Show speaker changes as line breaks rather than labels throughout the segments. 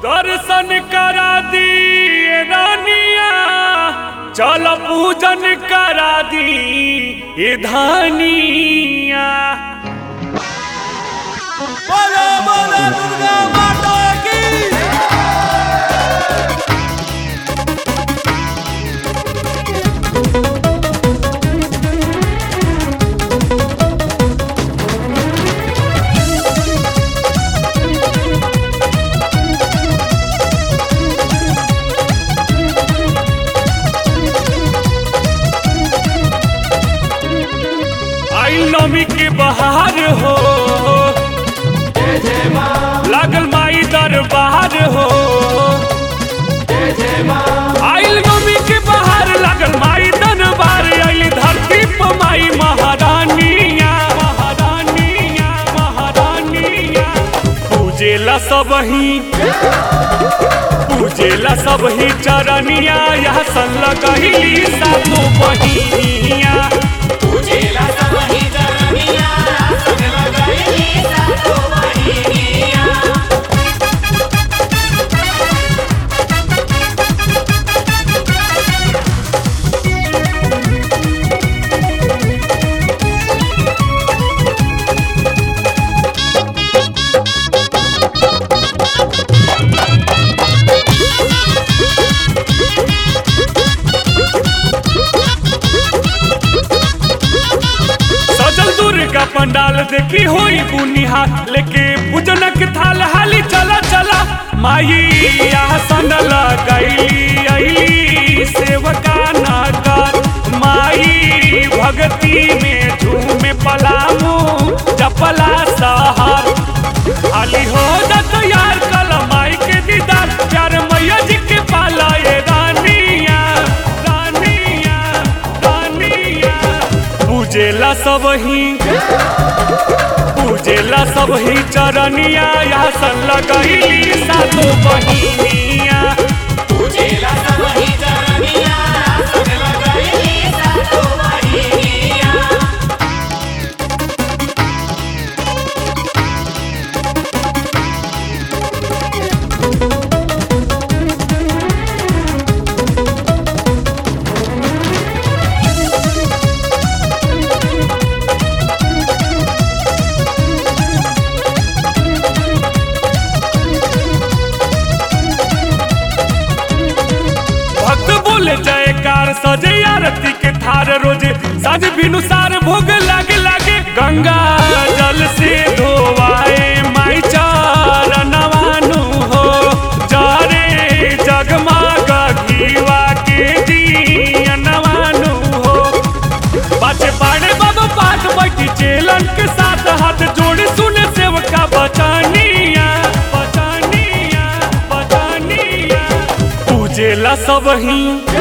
दर्शन करा दिए रानिया चल पूजन करा दी ये धानिया
बोलो बोलो दुर्गा माता की
आई नमी के बहार हो लागल माई दरबार हो आइल नमी के बहार लागल माई दरबार आइल धरती पर माई महारानिया महारानिया महारानिया पूजेला सब ही पूजेला सब ही चरनिया यह सन लगही सातो बहिनिया
पूजेला सब ही जननिया संग लगैली सातो बहिनिया
सजल दुर्गा पंडाल देखी होई बुनिहार लेके पूजनक थाल हाली चला चला माई आसन लगैली अइली सेवका नगर माई भक्ति में झूमे पलामू जपला सहर हाली हो जा तैयार कल माई के दीदार प्यार मैया जी के पाला ये रानिया रानिया रानिया पूजेला सब ही पूजेला सब ही चरनिया या सन लगैली सातो बहिनिया
पूजेला सब ही जननिया संग लगैली सातो बहिनिया
भक्त बोले जयकार सजे आरती के थार रोजे साज बिनु सार भोग लागे लागे गंगा जल से धोवाए माई चरणवानु हो जरे जगमग घीवा के दियनवानु हो बाचे पाड़े बाबा पाठ बैठी चेलन के साथ हाथ जोड़े सुने सेवका बचानिया बचानिया बचानिया पूजेला सब ही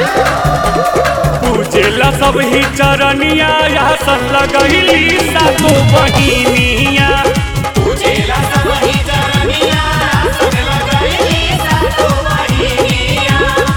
पूजेला सब ही चरनिया या सन लगैली सातो बहिनिया
पूजेला सब ही जननिया संग लगैली सातो बहिनिया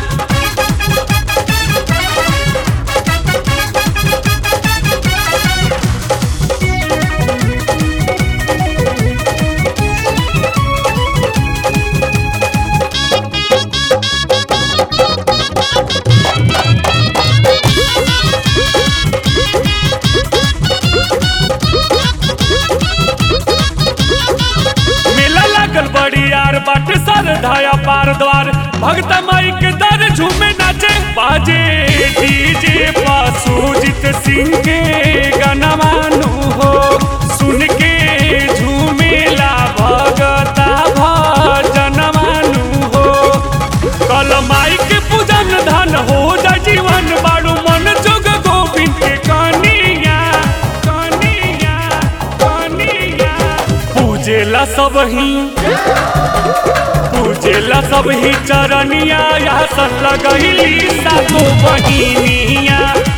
मेला लागल बड़ी यार बाट सर धाया पार द्वार भगत माई के दर झूमे नाचे बाजे डीजे पासूजित सिंह के गनवानु हो सुन के झूमेला भगता भजनवानु हो कल माई के पूजन धन हो जा जीवन बाड़ू मन जोग गोविंद के कनिया कनिया कनिया पूजेला सब ही पूजेला सब ही चरनिया या सन लगैली सातो बहिनिया